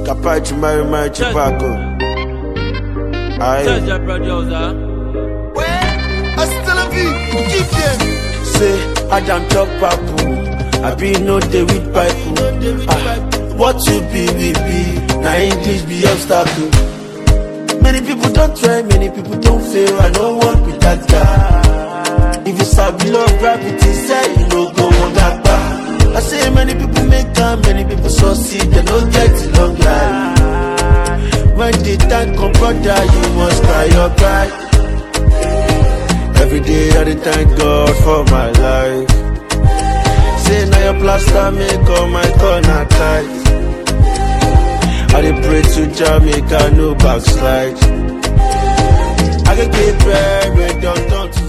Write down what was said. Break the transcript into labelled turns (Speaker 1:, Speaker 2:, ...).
Speaker 1: Capacho, Mary, Mary, Chipaco.
Speaker 2: Tell
Speaker 1: Aye.
Speaker 2: your producer.
Speaker 3: Hasta la vie, keep them.
Speaker 1: Say, Adam chop papu. I be no day with pipe. Ah, what you be, we be. Now English be obstacle. Many people don't try, many people don't fail. I don't want with that guy. If you sabi love gravity, say you no go on that bar. I say many people make time, many people succeed, they don't get it long life. When the time come, brother, you must cry your cry. Every day I dey thank God for my life. Say now your plaster make all my corner tight. I dey pray to Jamaica, no backslide. I can keep bread, don't turn to